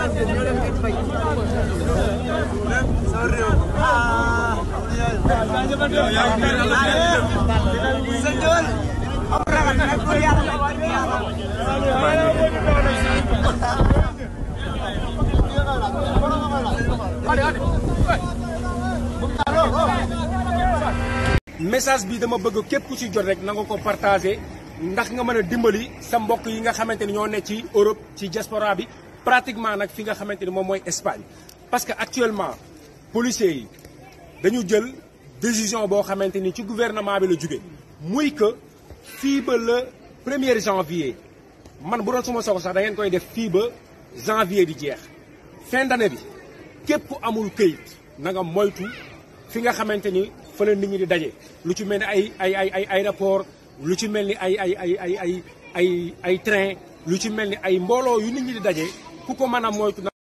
message bi dama bëgg képp ku ci jot rek na nga ko partagé ndax nga mën a dimbali sa mbokk yi nga xamante ni ñoo ne ci Europe ci diaspora bi pratiquement nag fi nga xamante ni moom mooy Espagne. parce que actuellement policiers yi dañu jël décision boo xamante ni ci gouvernement bi la jóge muy que fii ba le premier janvier man bu doon suma soxla sax da ngeen koy def fii ba janvier di jeex fin d'année bi képp ku amul këyit na nga moytu fi nga xamante ni fa la nit ñi di daje lu ci mel ni ay ay ay ay aéroport lu ci mel ni ay ay ay ay ay ay ay train lu ci mel ni ay mbooloo yu nit ñi di daje ku ko mën a moytu